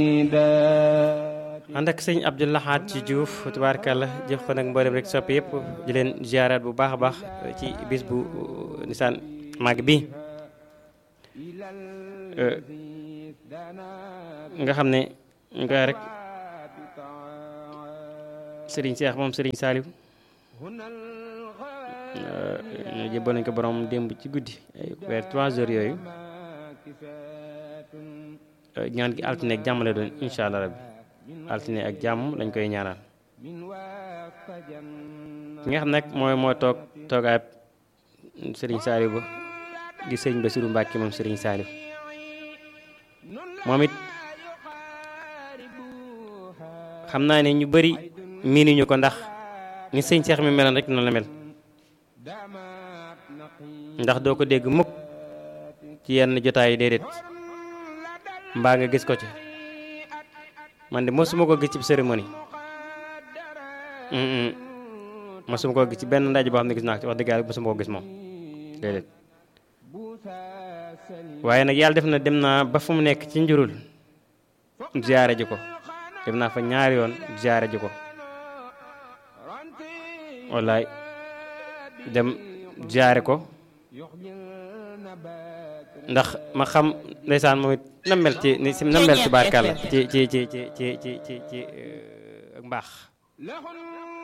ànd ak sëñ Abdou Lahad ci Diouf tubaarkàlla jox ko nag mboolem rek soppi yëpp di leen ziaraat bu baax a baax ci bis bu nisaan màgg bi nga xam ne ñu koy rek Serigne Cheikh moom Serigne Saliou ñu jëbbal nañ ko borom démb ci guddi ay vers trois heures yooyu ñaan gi altine ak jàmm la doon incha allah rabbi altine ak jàmm lañ koy ñaanal ki nga xam nag mooy moo toog toogaayab Serigne Saliou ba di sëñ Bassirou Mbacke moom Serigne Saliou moom it xam naa ne ñu bëri miinuñu ko ndax ni sëñ Cheikh mi meloon rek noonu la mel ndax doo ko dégg mukk ci yenn jotaay yi déedéet mbaa nga gis ko ci man de mosuma ko gis ci cérémonie mosuma ko gis ci benn ndaje boo xam ne gis naa ko ci wax dëgg yàlla mosuma ko gis moom déedéet waaye nag yàlla def na dem naa ba fu mu nekk ci njurul ziyaare ji ko dem naa fa ñaari yoon ziyaare ji ko wallaay dem ziyaare ko ndax ma xam ndeysaan moom it na mel ci ni si na mel ci barkàlla ci ci ci ci ci ci ci ci mbaax